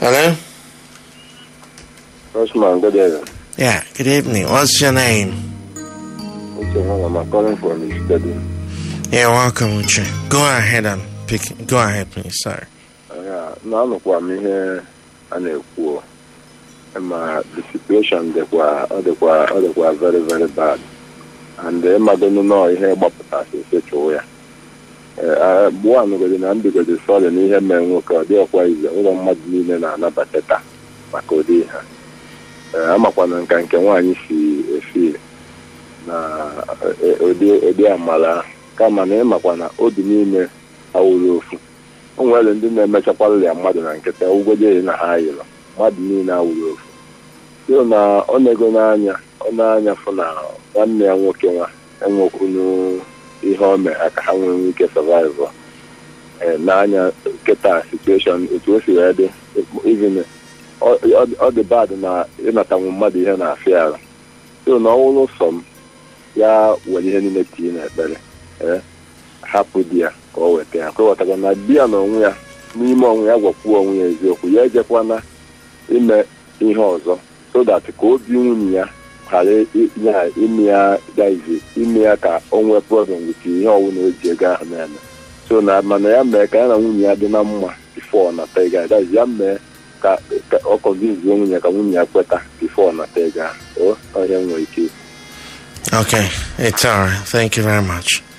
Hello? Osman, good evening. Yeah, good evening. What's your name? Okay, hold on, I'm calling from the study. Yeah, welcome, Uche. Go ahead and pick. Go ahead, please, sir. Ya, na anụkwa m ihe a na-ekwu o. ma the situation dịkwa ọ dịkwa ọ dịkwa very very bad and ịmadonu nọọ ihe gbapụtasị sechụwụ ya gbuo anụgodi na mbigodi sọrị na ihe mee nwoke ọ dịghịkwa ize ụlọ mmadụ niile na-anabata taa maka ụdị ha amakwana nka nke nwaanyị si efi na eh, ụdị ụdị amala kama na ịmakwa na obi niile awụrụ ofu o nwere ndị na-emechakwara ya mmadụ na nkịta ugwodị na ha yịrọ mmadụ niile awụrụ ofu so na ọ na-ego n'anya ọ na-anya fụ na nwanne ya nwoke nwa enwekwunu ihe o mere ha ka ha nwee ike survive ee n'anya nkịta situation otu o si wee dị even ọ- ọ- ọ dị bad na ịnatanwu mmadụ ihe na-afịa ara so na ọwụrụ sọ m ya were ihe niile tinye n'ekpere ee hapụ di ya ka o weta ya ka o wetaga na di ya na onwe ya n'ime onwe ya gwakwuo onwe ya eziokwu ya ejekwana ime ihe ọzọ so that ka obi nwunye ya ghara i- ya ime ya gaizi ime ya ka o nwee problem with ihe ọwụna o ji ego ahụ na-eme so na mana ya mee ka ya na nwunye ya dị na mma before na tega gaizi ya mee ka ka ọ kọnvinzie nwunye ya ka nwunye ya kweta before na tega o ọhịa nwere ike Okay, it's all right. Thank you very much.